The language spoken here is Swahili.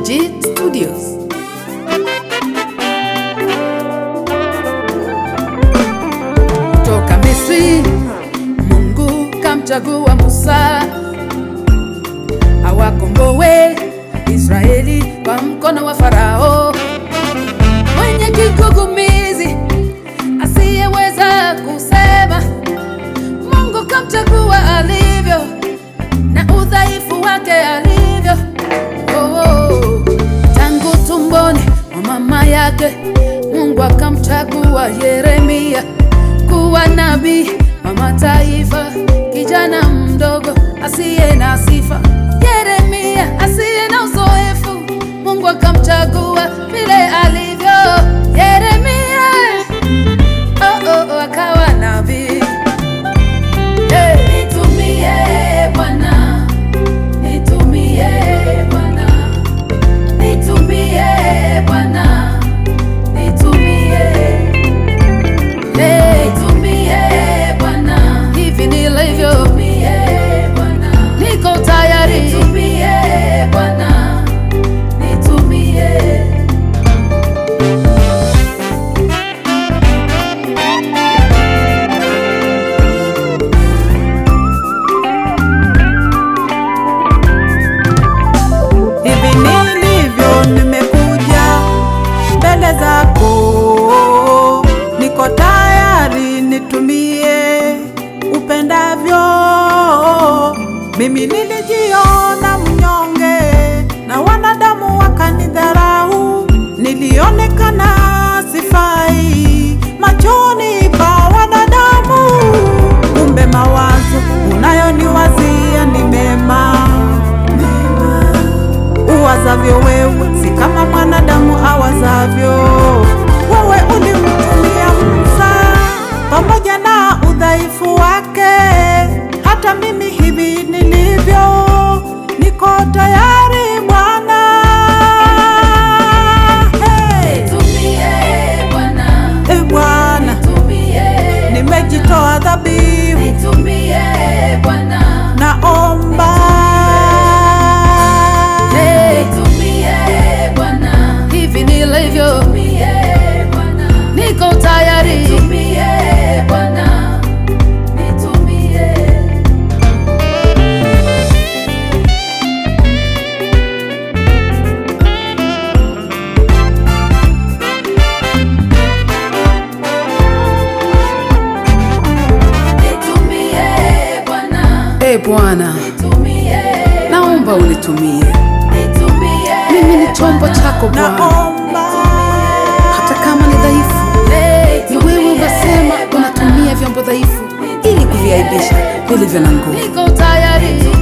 Digit Studios. Toka Misri, Mungu kamchagua Musa awakomboe Israeli kwa mkono wa Farao mwenye kigugumizi asiyeweza kusema. Mungu kamchagua alivyo na udhaifu wake alivyo. Oh, oh. Tangu tumboni mwa mama yake Mungu akamchagua Yeremia kuwa nabii wa mataifa, kijana mdogo asiye na sifa. Yeremia asiye na uzoefu, Mungu akamchagua vile alivyo. Yeremia oh, oh, oh, akawa nabii. Hey. Nitumie Bwana, nitumie Bwana, nitumie Bwana, nitumie Hey, nitumie Bwana, hivi nilivyo, niko tayari, nitumie Bwana, nitumie Hivi nilivyo nimekuja mbele zako, niko tayari nitumie upendavyo. Mimi nilijiona mnyonge na wanadamu wakanidharau, nilionekana sifai machoni pa wanadamu, kumbe mawazo unayoniwazia ni mema uwazavyo wewe si kama mwanadamu awazavyo. Wewe ulimtumia Musa pamoja na udhaifu wake, hata mimi hivi nilivyo, niko tayari Bwana. Hey, Nitumie Bwana, e Bwana, nitumie, nimejitoa dhabihu, nitumie Bwana, naomba nitumie Bwana, hivi nilivyo, niko tayari, nitumie Bwana, nitumie. Nitumie Bwana, E Bwana, nitumie, naomba unitumie. nitumie, Mimi ni chombo chako Bwana, naomba hata kama ni dhaifu. Ni wewe unasema unatumia vyombo dhaifu ili kuviaibisha vilivyo na nguvu. niko tayari,